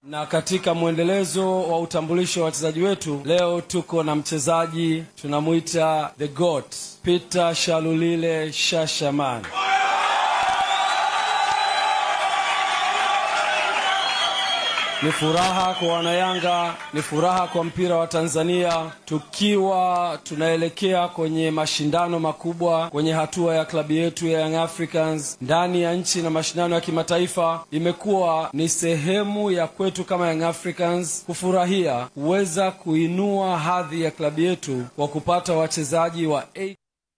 Na katika mwendelezo wa utambulisho wa wachezaji wetu, leo tuko na mchezaji tunamwita the goat Peter Shalulile Shashaman. Ni furaha kwa wanayanga, ni furaha kwa mpira wa Tanzania, tukiwa tunaelekea kwenye mashindano makubwa kwenye hatua ya klabu yetu ya Young Africans ndani ya nchi na mashindano ya kimataifa. Imekuwa ni sehemu ya kwetu kama Young Africans kufurahia kuweza kuinua hadhi ya klabu yetu kwa kupata wachezaji wa A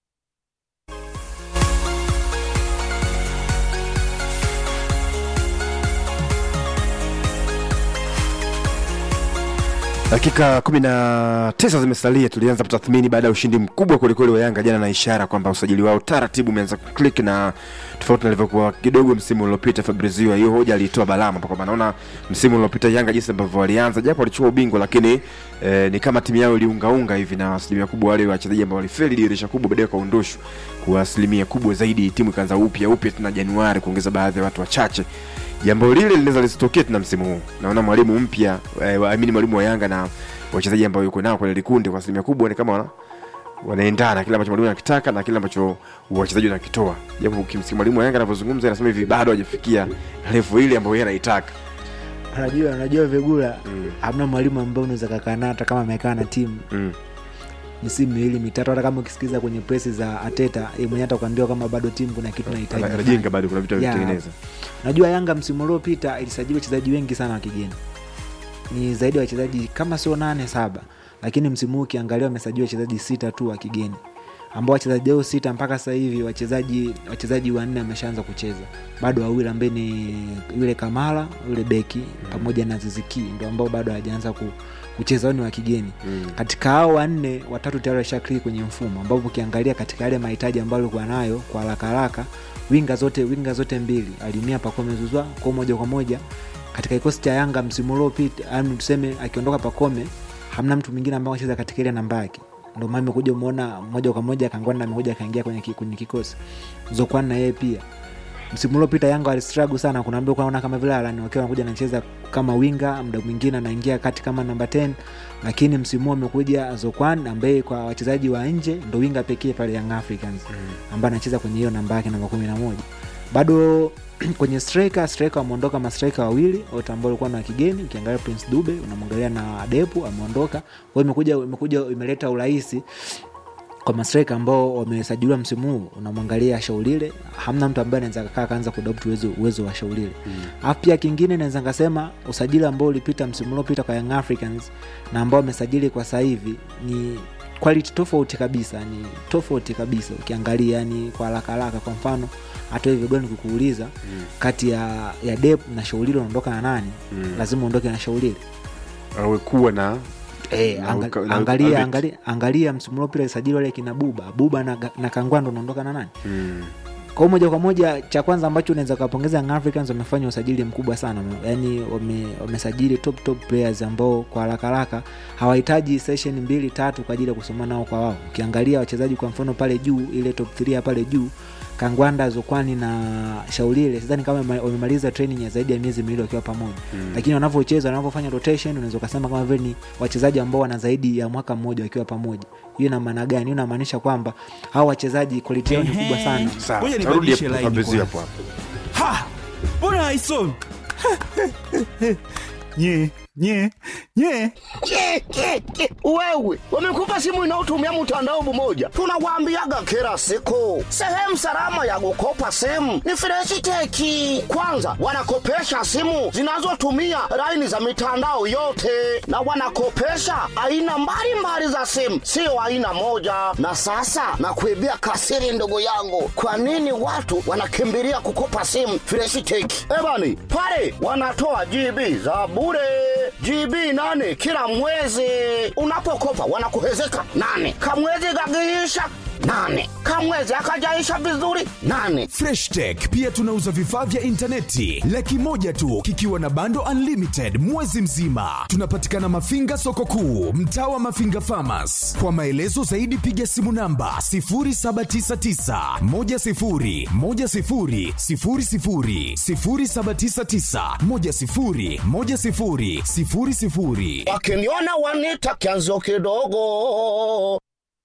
Dakika kumi na tisa zimesalia. Tulianza kutathmini baada ya ushindi mkubwa kwelikweli wa Yanga jana, na ishara kwamba usajili wao taratibu umeanza kuklik, na tofauti na ilivyokuwa kidogo msimu uliopita. Fabrizio hiyo hoja aliitoa balama kwamba naona msimu uliopita Yanga jinsi ambavyo walianza, japo walichukua ubingwa, lakini eh, ni kama timu yao iliungaunga hivi, na asilimia kubwa wale wachezaji ambao walifeli dirisha kubwa baadaye wakaondoshwa kwa asilimia kubwa zaidi. Timu ikaanza upya upya tena Januari, kuongeza baadhi ya watu wachache jambo lile linaweza lisitokee tena msimu huu. Naona mwalimu mpya eh, amini mwalimu wa Yanga na wachezaji ambao yuko nao kwenye likundi kwa asilimia kubwa ni kama wana, wanaendana kile ambacho mwalimu anakitaka na kile ambacho wachezaji wanakitoa, japo kimsikia mwalimu wa Yanga anavyozungumza anasema hivi bado hajafikia level ile ambayo yeye anaitaka. Unajua, unajua Vegula, hamna mwalimu ambaye unaweza kakaa naye hata kama amekaa na timu Mm. misimu miwili mitatu, hata kama ukisikiza kwenye presi za Ateta yeye mwenyewe atakwambia kama bado timu kuna kitu nahitaji Ana- kufanya. Anajenga bado kuna vitu Yeah. vitengeneza. Najua Yanga msimu uliopita ilisajili wachezaji wengi sana wa kigeni, ni zaidi ya wachezaji kama sio nane saba, lakini msimu huu ukiangalia wamesajili wachezaji sita tu wa kigeni, ambao wachezaji hao sita mpaka sasa hivi wachezaji wachezaji wanne wameshaanza kucheza, bado wawili ambaye ni yule Kamara yule beki pamoja na Ziziki ndio ambao bado hawajaanza ku, kucheza, hao ni wa kigeni Mm. katika hao wanne watatu tayari washakiri kwenye mfumo ambapo ukiangalia katika yale mahitaji ambayo alikuwa nayo kwa haraka haraka winga zote winga zote mbili alimia Pacome Zuzwa kwa moja kwa moja katika kikosi cha Yanga msimu uliopita, yani tuseme akiondoka Pacome hamna mtu mwingine ambaye anacheza katika ile namba yake, ndio maana umekuja umeona moja kwa moja Kangwanda amekuja akaingia kwenye, ki- kwenye kikosi Zokwan na yeye pia msimu uliopita Yanga walistruggle sana, kuna mda kunaona kama vile Alan wakiwa anakuja anacheza kama winga, muda mwingine anaingia kati kama namba 10, lakini msimu huu amekuja Zokwan ambaye kwa wachezaji wa nje ndo winga pekee pale Young Africans ambaye anacheza kwenye hiyo namba yake namba 11. Bado kwenye striker striker wameondoka mastriker wawili wote ambao walikuwa na kigeni. Ukiangalia Prince Dube unamwangalia na Adepu ameondoka, kwa hiyo imekuja imekuja imeleta urahisi kwa mastrika ambao wamesajiliwa msimu huu unamwangalia shaulile hamna mtu ambaye anaweza kakaa kaanza kudopt uwezo, uwezo wa shaulile alafu pia kingine naweza nikasema usajili ambao ulipita msimu uliopita kwa young africans na ambao wamesajili kwa sasa hivi ni quality tofauti kabisa ni tofauti kabisa ukiangalia yani kwa haraka haraka kwa mfano hata hivyo gani kukuuliza kati ya ya dep na shaulile unaondoka na nani Mm. lazima uondoke na shaulile Awe kuwa na Eh, Na anga- uka- na angalia, uka- angalia, angalia msimu uliopita sajili wale kina buba buba na, na kangwando unaondoka na nani mm. kwa hiyo moja kwa moja cha kwanza ambacho unaweza ukapongeza Young Africans wamefanya usajili mkubwa sana yaani wame, wamesajili top top players ambao kwa haraka haraka hawahitaji session mbili tatu kwa ajili ya kusoma nao kwa wao ukiangalia wachezaji kwa mfano pale juu ile top 3 ya pale juu kangwanda zokwani na shaulile sidhani kama wame- wamemaliza training ya zaidi ya miezi miwili wakiwa pamoja Mm. lakini wanavyocheza wanavyofanya rotation unaweza ukasema kama vile ni wachezaji ambao wana zaidi ya mwaka mmoja wakiwa pamoja hiyo ina maana gani hiyo inamaanisha kwamba hao wachezaji quality yao ni kubwa sana Sawa, Ngoja tarudi nibadilishe hapo line Fabrizio kwanza. hapo hapo. ha mbona haisomi nye nye nye Ke, ke, ke. Wewe wamekupa simu inayotumia mtandao mmoja, tunawaambiaga kila siku, sehemu salama ya kukopa simu ni Freshiteki. Kwanza wanakopesha simu zinazotumia laini za mitandao yote, na wanakopesha aina mbalimbali za simu, sio aina moja. Na sasa nakuibia kasiri, ndugu yangu, kwa nini watu wanakimbilia kukopa simu Freshiteki? Ebani pale wanatoa GB za bure GB nane kila mwezi. Unapokopa wanakuhezeka nane, kamwezi kakiisha nane kamwezi akajaisha vizuri nane Fresh Tech pia tunauza vifaa vya intaneti laki moja tu kikiwa na bando unlimited mwezi mzima. Tunapatikana Mafinga soko kuu, mtaa wa Mafinga Farmers. Kwa maelezo zaidi piga simu namba 0799 10 10 00 0799 10 10 00. wakiniona wanita kianzo kidogo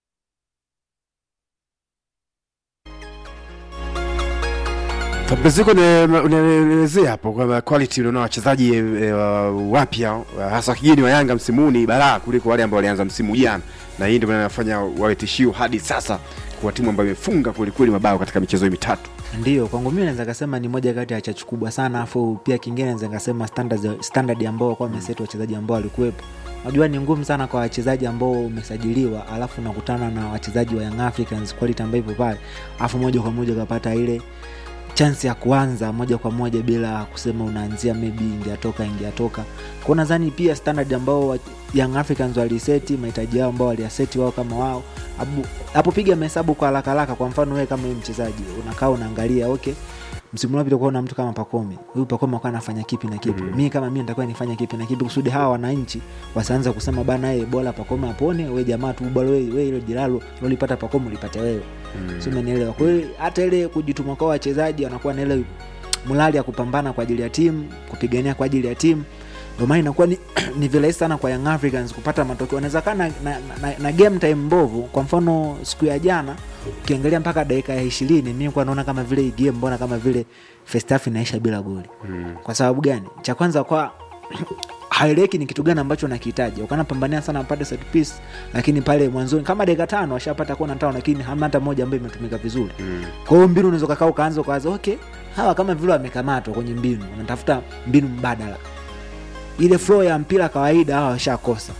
Fabrizio, une- unaelezea hapo kwamba quality unaona wachezaji e, wapya hasa kigeni wa Yanga msimu huu ni balaa kuliko wale ambao walianza msimu jana, na hii ndio maana inafanya wawe tishio hadi sasa kwa timu ambayo imefunga kwelikweli mabao katika michezo hii mitatu. ndio kwangu mimi naweza kasema ni moja kati ya chachu kubwa sana afu pia kingine naweza kasema standard, standard ambao wakuwa wameseti wachezaji ambao walikuwepo najua ni ngumu sana kwa wachezaji ambao umesajiliwa alafu unakutana na wachezaji wa young africans quality ambayo ipo pale alafu moja kwa moja ukapata ile chansi ya kuanza moja kwa moja bila kusema unaanzia maybe ingeatoka ingeatoka kwao nadhani pia standard ambao wa- young africans waliseti mahitaji yao ambao waliaseti wao kama wao Abu- hapo piga mahesabu kwa haraka haraka kwa mfano wewe kama wewe mchezaji unakaa unaangalia okay msimu uliopita kuwa na mtu kama pakome huyu pakome akuwa anafanya kipi na kipi mm. mi kama mi nitakuwa nifanya kipi na kipi kusudi hawa wananchi wasianza kusema bana ye bora pakome apone we jamaa tu bora we, we ile jiralo lolipata pakome ulipata wewe mm. si umenielewa kwa hiyo hata ile kujituma kwa wachezaji wanakuwa na ile mlali ya kupambana kwa ajili ya timu kupigania kwa ajili ya timu ndio maana inakuwa ni, ni virahisi sana kwa young africans kupata matokeo wanaweza kaa na, na, na, na game time mbovu kwa mfano siku ya jana ukiangalia mpaka dakika ya ishirini mi kuwa naona kama vile hii game mbona kama vile first half inaisha bila goli mm. kwa sababu gani cha kwanza kwa haeleki ni kitu gani ambacho nakihitaji ukanapambania sana apate set piece lakini pale mwanzoni kama dakika tano washapata kona tano lakini hamna hata moja ambayo imetumika vizuri mm. kwa hiyo mbinu unaweza kakaa ukaanza ukawaza okay hawa kama vile wamekamatwa kwenye mbinu unatafuta mbinu mbadala ile flow ya mpira kawaida hawa washakosa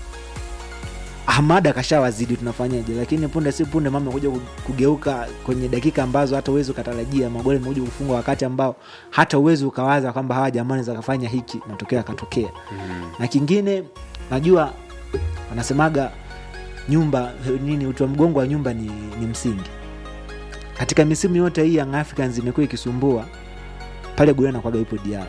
Ahmad akashawazidi tunafanyaje lakini punde si punde mama kuja kugeuka kwenye dakika ambazo hata uwezi ukatarajia magoli amekuja kufungwa wakati ambao hata uwezi ukawaza kwamba hawa jamani zakafanya hiki matokeo yakatokea mm. na kingine najua wanasemaga nyumba nini uti wa mgongo wa nyumba ni, ni msingi katika misimu yote hii Young Africans imekuwa ikisumbua pale golini anakwaga yupo Diarra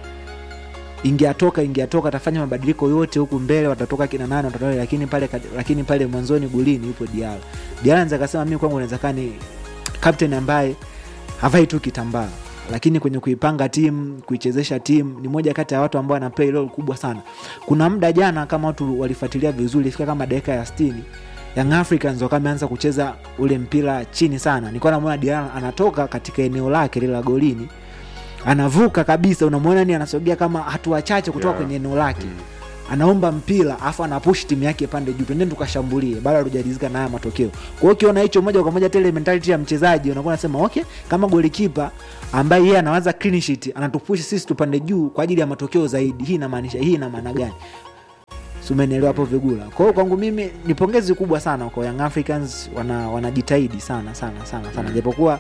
ingeatoka ingeatoka atafanya mabadiliko yote huku mbele watatoka kina nane watatoka lakini pale lakini pale mwanzoni golini yupo Diarra Diarra naweza kasema mimi kwangu naweza kani captain ambaye havai tu kitambaa lakini kwenye kuipanga timu kuichezesha timu ni moja kati ya watu ambao wana play role kubwa sana kuna muda jana kama watu walifuatilia vizuri ifika kama dakika ya 60 Young Africans wakawa wameanza kucheza ule mpira chini sana nilikuwa namwona Diarra anatoka katika eneo lake lile la golini anavuka kabisa unamwona ni anasogea kama hatua chache kutoka Yeah. kwenye eneo lake anaomba mpira afu anapush timu yake pande juu twendeni tukashambulie bado hatujalizika na haya matokeo kwa hiyo ukiona hicho moja kwa moja tele mentality ya mchezaji unakuwa unasema okay kama golikipa ambaye yeye anawaza clean sheet anatupush sisi tupande juu kwa ajili ya matokeo zaidi hii inamaanisha hii ina maana gani Si umenielewa hapo vigula kwa hiyo kwangu mimi ni pongezi kubwa sana kwa young africans wana wanajitahidi sana sana sana sana japokuwa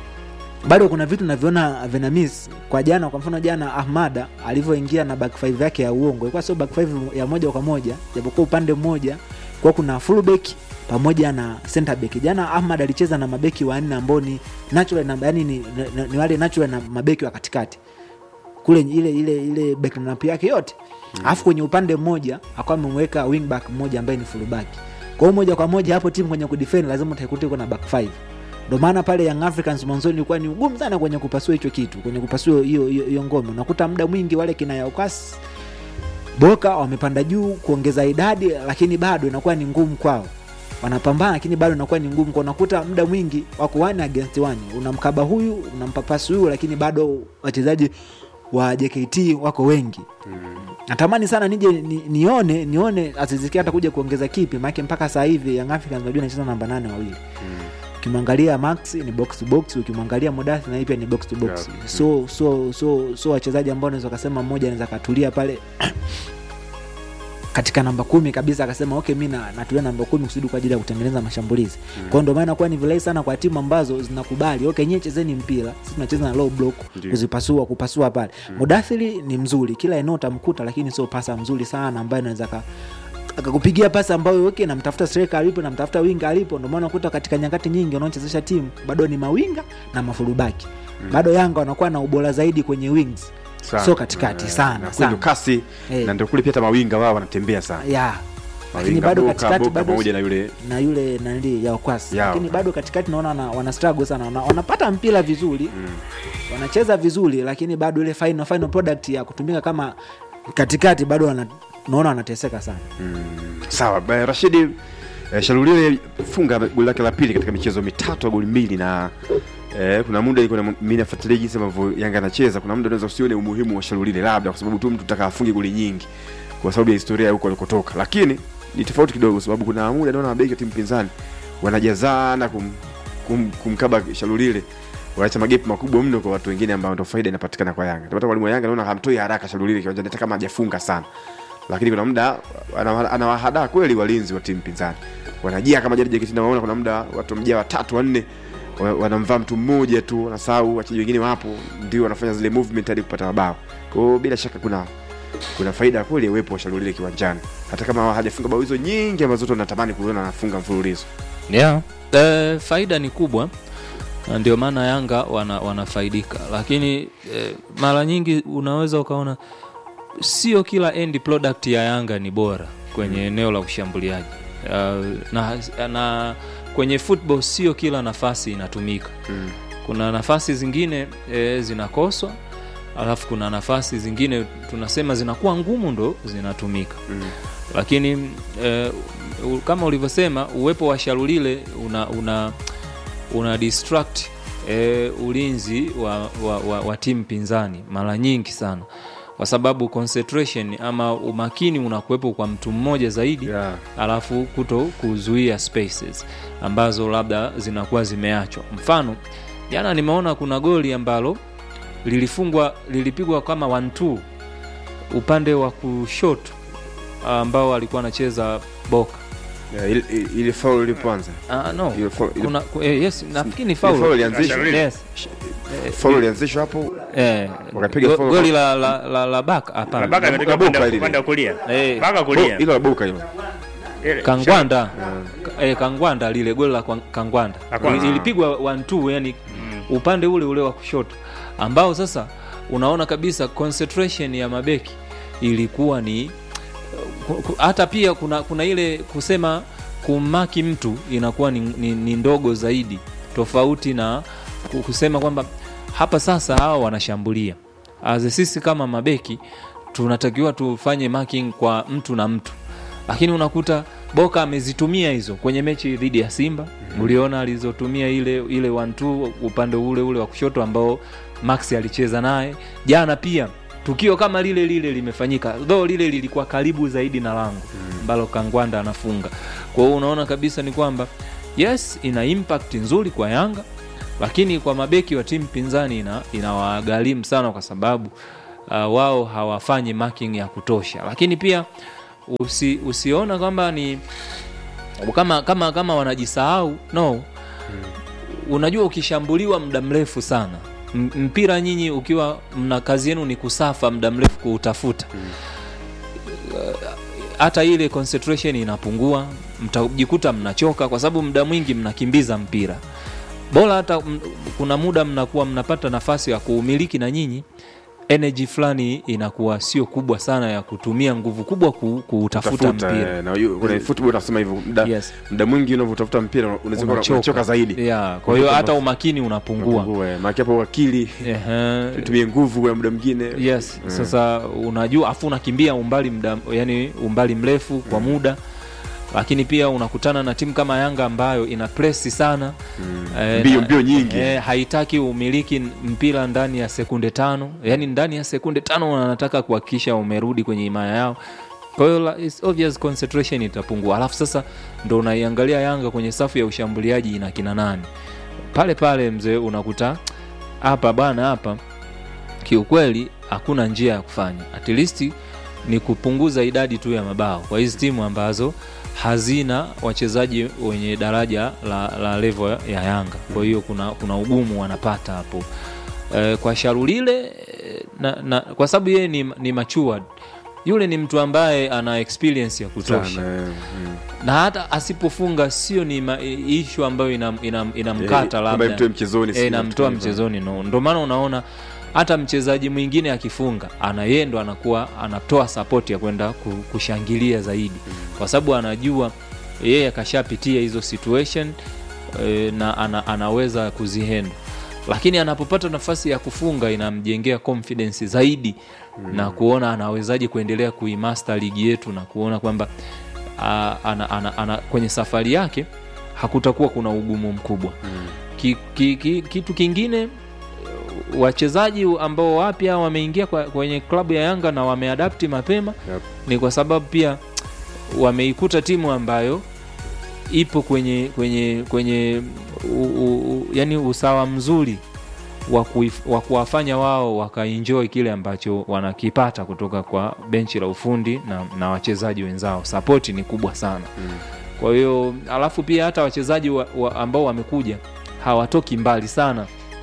bado kuna vitu naviona vina miss kwa jana kwa mfano jana ahmada alivyoingia na back five yake ya uongo ilikuwa sio back five ya moja kwa moja japokuwa upande mmoja kwa kuna fullback pamoja na center back jana ahmad alicheza na mabeki wanne ambao ni natural na, yani ni, ni, ni wale natural na mabeki wa katikati kule ile ile ile backlineup yake yote alafu kwenye upande mmoja akawa amemweka wingback mmoja ambaye ni fullback kwa hiyo moja kwa moja hapo timu kwenye kudefend lazima utaikuta iko na back five ndo maana pale young africans mwanzoni ilikuwa ni ugumu sana kwenye kupasua hicho kitu kwenye kupasua hiyo hiyo hiyo ngome unakuta muda mwingi wale kina yaukasi boka wamepanda juu kuongeza idadi lakini bado inakuwa ni ngumu kwao wanapambana lakini bado inakuwa ni ngumu kwa unakuta muda mwingi wako one against one unamkaba huyu unampapasi huyu lakini bado wachezaji wa jkt wako wengi natamani sana nije ni, nione nione aziziki hata kuja kuongeza kipi maake mpaka saa hivi young africans najua nacheza namba nane wawili ukimwangalia max ni box to box ukimwangalia modathi na pia ni box to box Yeah. so so so so wachezaji ambao naweza kasema mmoja anaweza katulia pale katika namba kumi kabisa akasema okay mi na- natulia namba kumi kusudi kwa ajili ya kutengeneza mashambulizi mm. kwao ndio maana kuwa ni virahisi sana kwa timu ambazo zinakubali okay nyie chezeni mpira sisi tunacheza na low block Ndiyo. kuzipasua kupasua pale mm. mudathiri ni mzuri kila eneo utamkuta lakini sio pasa mzuri sana ambaye anaweza ka akakupigia pasi ambayo okay, namtafuta striker alipo namtafuta winga alipo ndio maana unakuta katika nyakati nyingi wanaochezesha timu bado ni mawinga na mafulubaki mm. bado yanga wanakuwa na ubora zaidi kwenye wings Sana. so katikati Eh, sana, na kule sana. ndo kasi Eh. na ndio kule pia hata mawinga wao wanatembea sana ya lakini Mawinga, bado Boka, katikati Boka bado pamoja na yule na yule nani ya wakwasi Yao. lakini bado katikati naona wana, wana struggle sana wana, wanapata mpira vizuri mm. wanacheza vizuri lakini bado ile final, final product ya kutumika kama katikati bado wana, naona wanateseka sana sawa ba- rashidi eh, shalulile funga goli lake la pili katika michezo mitatu ya goli mbili na eh, kuna muda ilikuwa na- mimi nafuatilia jinsi ambavyo yanga anacheza kuna muda unaweza usione umuhimu wa shalulile labda kwa sababu tu mtu taka afunge goli nyingi kwa sababu ya historia ya huko alikotoka lakini ni tofauti kidogo kwa sababu kuna muda naona mabeki wa timu pinzani wanajazana kum, kum, kumkaba shalulile wanaacha magepu makubwa mno kwa watu wengine ambao ndo faida inapatikana kwa yanga ndio mwalimu wa yanga naona hamtoi haraka shalulile kiwanjani hata kama hajafunga sana lakini kuna muda ana- anawahadaa kweli walinzi wa timu pinzani wanajia kama jadi JKT nawaona kuna muda watu wamejaa watatu wanne wa- wanamvaa mtu mmoja tu wanasahau wachezaji wengine wapo ndio wanafanya zile movement hadi kupata mabao kwa hiyo bila shaka kuna kuna faida kweli ya uwepo wa Shalulile kiwanjani hata kama hajafunga bao hizo nyingi ambazo watu wanatamani kuona anafunga mfululizo yeah. e, faida ni kubwa na ndio maana yanga wana, wanafaidika lakini e, mara nyingi unaweza ukaona sio kila end product ya yanga ni bora kwenye eneo la ushambuliaji uh, na, na kwenye football sio kila nafasi inatumika Mm. kuna nafasi zingine e, zinakoswa alafu kuna nafasi zingine tunasema zinakuwa ngumu ndo zinatumika Mm. lakini e, u- kama ulivyosema uwepo wa sharulile una, una, una distract e, ulinzi wa, wa, wa, wa timu pinzani mara nyingi sana kwa sababu concentration ama umakini unakuwepo kwa mtu mmoja zaidi Yeah. alafu kuto kuzuia spaces ambazo labda zinakuwa zimeachwa mfano jana nimeona kuna goli ambalo lilifungwa lilipigwa kama 1-2 upande wa kushoto ambao alikuwa anacheza boka Yeah, ile- ile- ile foul ilipoanza Ah, no. Ile foul- ile- Kuna, ku- eh, yes, nafikiri ni ile foul faul. ilianzishwa Yes. foul ilianzishwa hapo Eh, Wakapiga go- foul. goli la, la, la, la baka hapana Baka ametoka Boka upande- ile. upande wa kulia. Eh. Baka Bo- kulia. ilo la boka hilo Ile- kangwanda eh, kangwanda lile goli la Kwa- kangwanda La kwanza. Ili- ilipigwa 1-2 yani upande ule ule wa kushoto ambao sasa unaona kabisa concentration ya mabeki ilikuwa ni ku- ku- hata pia kuna, kuna ile kusema kumaki mtu inakuwa ni, ni, ni ndogo zaidi tofauti na ku- kusema kwamba hapa sasa hawa wanashambulia As sisi kama mabeki tunatakiwa tufanye marking kwa mtu na mtu lakini unakuta boka amezitumia hizo kwenye mechi dhidi ya simba uliona alizotumia ile ile 1-2 upande ule ule wa kushoto ambao max alicheza naye jana pia tukio kama lile lile limefanyika though lile lilikuwa karibu zaidi na lango ambalo kangwanda anafunga kwa hiyo unaona kabisa ni kwamba yes ina impact nzuri kwa yanga lakini kwa mabeki wa timu pinzani ina inawagharimu sana kwa sababu uh, wao hawafanyi marking ya kutosha lakini pia usi, usiona kwamba ni kama kama kama wanajisahau no unajua ukishambuliwa muda mrefu sana M- mpira nyinyi ukiwa mna kazi yenu ni kusafa muda mrefu kuutafuta hata ile concentration inapungua mtajikuta mnachoka kwa sababu muda mwingi mnakimbiza mpira bora hata m- kuna muda mnakuwa mnapata nafasi ya kuumiliki na nyinyi energy fulani inakuwa sio kubwa sana ya kutumia nguvu kubwa ku, kuutafuta Tafuta, mpira eh, na yu- kuna football unasema hivyo muda Yes. muda mwingi unavyotafuta mpira unaweza kuwa Unachoka. unachoka zaidi yeah, kwa hiyo hata umakini unapungua Unapungua, eh. maana hapo akili Ehe. tumie nguvu kwa muda mwingine yes sasa unajua afu unakimbia umbali mda, yani umbali mrefu kwa muda lakini pia unakutana na timu kama yanga ambayo ina presi sana eh, Mbio- na- mbio nyingi. eh, haitaki umiliki mpira ndani ya sekunde tano yani ndani ya sekunde tano wanataka kuhakikisha umerudi kwenye imaya yao kwa hiyo la- it's obvious concentration itapungua alafu sasa ndo unaiangalia yanga kwenye safu ya ushambuliaji ina kina nani pale pale mzee unakuta hapa bwana hapa kiukweli hakuna njia ya kufanya at least ni kupunguza idadi tu ya mabao kwa hizi timu ambazo hazina wachezaji wenye daraja la, la level ya yanga kwa hiyo kuna, kuna ugumu wanapata hapo e, kwa sharulile eh, na, na, kwa sababu yeye ni, ni matured yule ni mtu ambaye ana experience ya kutosha Sana, eh, mm. na hata asipofunga sio ni ma- ishu ambayo inamkata ina, ina inamkata Eh, kwamba labda imtoe mchezoni, si Eh, inamtoa mtu hivyo. mchezoni no ndo maana unaona hata mchezaji mwingine akifunga ana yeye ndo anakuwa anatoa sapoti ya kwenda ku- kushangilia zaidi kwa sababu anajua yeye akashapitia hizo situation e, na ana, anaweza kuzihendo lakini anapopata nafasi ya kufunga inamjengea confidence zaidi mm. na kuona anawezaje kuendelea kuimaster ligi yetu na kuona kwamba a, ana, ana, ana, kwenye safari yake hakutakuwa kuna ugumu mkubwa mm. ki, ki, ki, kitu kingine wachezaji ambao wapya wameingia kwa- kwenye klabu ya Yanga na wameadapti mapema Yep. ni kwa sababu pia wameikuta timu ambayo ipo kwenye kwenye kwenye u, u, u, yani usawa mzuri wa kuif- wa kuwafanya wao wakaenjoy kile ambacho wanakipata kutoka kwa benchi la ufundi na, na wachezaji wenzao sapoti ni kubwa sana mm. kwa hiyo alafu pia hata wachezaji wa, wa, ambao wamekuja hawatoki mbali sana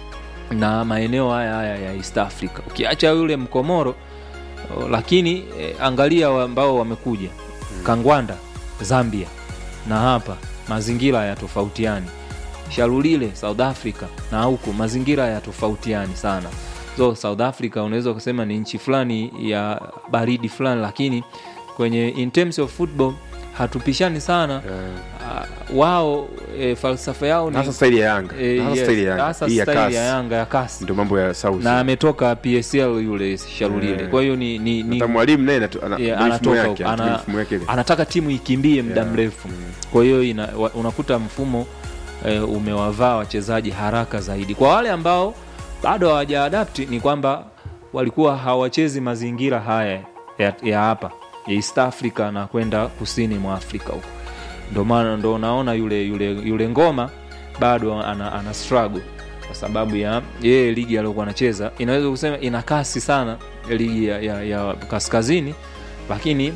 na maeneo haya haya ya east africa ukiacha yule mkomoro o, lakini eh, angalia wa- ambao wamekuja kangwanda zambia na hapa mazingira ya tofautiani sharulile south africa na huku mazingira ya tofautiani sana so south africa unaweza ukasema ni nchi fulani ya baridi fulani lakini kwenye in terms of football hatupishani sana uh, wao e, falsafa yao ni hasa staili ya yanga eh, hasa yes, staili ya yanga hasa hii ya staili kasi ya yanga ya kasi ndio mambo ya sauti na ametoka psl yule sharulile Eh. kwa hiyo ni, ni, ni hata mwalimu naye anatu- ana- Yeah, ndio mifumo anatoka yake, huko. anatumia Ana- mifumo yake ile. anataka timu ikimbie muda Yeah. mrefu kwa hiyo ina- wa- unakuta mfumo eh, umewavaa wachezaji haraka zaidi kwa wale ambao bado hawajaadapti ni kwamba walikuwa hawachezi mazingira haya ya, ya hapa ya east africa na kwenda kusini mwa afrika huko ndo maana ndo unaona yule yule yule ngoma bado ana, ana struggle kwa sababu ya yeye ligi aliyokuwa anacheza inaweza kusema ina kasi sana ligi ya, ya, ya kaskazini lakini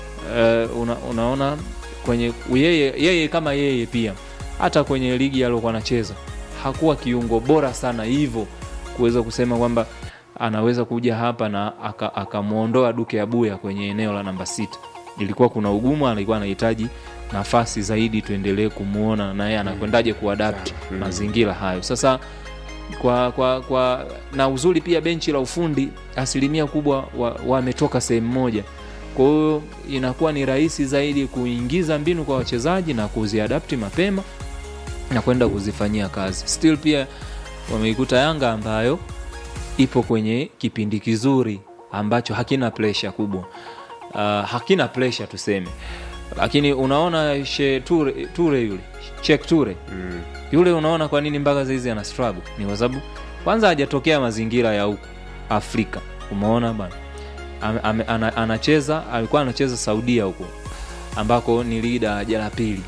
uh, una, unaona kwenye yeye, yeye kama yeye pia hata kwenye ligi aliyokuwa anacheza hakuwa kiungo bora sana hivyo kuweza kusema kwamba anaweza kuja hapa na akamwondoa aka duke abuya kwenye eneo la namba sita ilikuwa kuna ugumu alikuwa anahitaji nafasi zaidi tuendelee kumwona naye anakwendaje kuadapt Mm. mazingira hayo sasa kwa, kwa, kwa na uzuri pia benchi la ufundi asilimia kubwa wametoka wa sehemu moja kwa hiyo inakuwa ni rahisi zaidi kuingiza mbinu kwa wachezaji na kuziadapti mapema na kwenda kuzifanyia kazi still pia wameikuta yanga ambayo ipo kwenye kipindi kizuri ambacho hakina presha kubwa uh, hakina presha tuseme lakini unaona she ture, ture yule chek ture Mm. yule unaona kwa nini mpaka saizi ana struggle ni kwa sababu kwanza hajatokea mazingira ya huku afrika umeona bana Ame- ame- ana- anacheza alikuwa anacheza saudia huko ambako ni ligi daraja la pili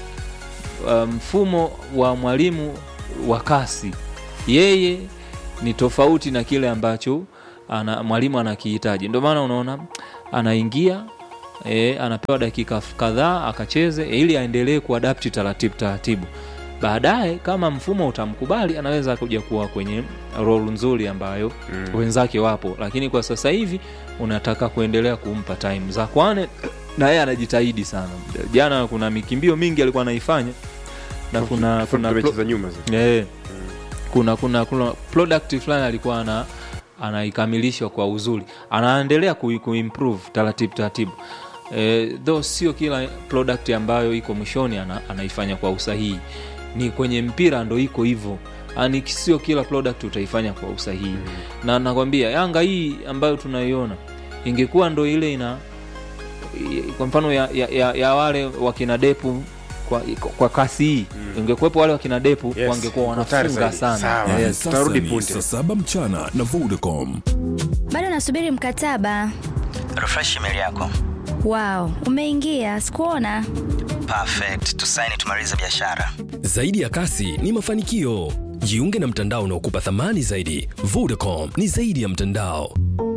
Uh, mfumo wa mwalimu wa kasi yeye ni tofauti na kile ambacho ana, mwalimu anakihitaji ndio maana unaona anaingia e, anapewa dakika kadhaa akacheze e, ili aendelee kuadapti taratibu taratibu baadaye kama mfumo utamkubali anaweza kuja kuwa kwenye rol nzuri ambayo mm. wenzake wapo lakini kwa sasa hivi unataka kuendelea kumpa time za kwane na yeye anajitahidi sana jana kuna mikimbio mingi alikuwa anaifanya na kuna kuna mechi za nyuma zile. yeah. kuna kuna kuna product fulani alikuwa ana anaikamilisha kwa uzuri anaendelea kui- kuimprove taratibu taratibu eh, though sio kila product ambayo iko mwishoni ana, anaifanya kwa usahihi ni kwenye mpira ndo iko hivyo ani sio kila product utaifanya kwa usahihi mm. na nakwambia yanga hii ambayo tunaiona ingekuwa ndo ile ina kwa mfano ya, ya, ya, ya wale wakina depu kwa, kwa kasi hii mm. ingekuwepo wale wakina depu Yes, wangekuwa hatari wanafunga zaidi. sana Sawa. yes. Sasa tutarudi ni punde. saa saba mchana na Vodacom. bado nasubiri mkataba refresh email yako wao umeingia sikuona perfect tusaini tumalize biashara Zaidi ya kasi ni mafanikio. Jiunge na mtandao unaokupa thamani zaidi. Vodacom ni zaidi ya mtandao.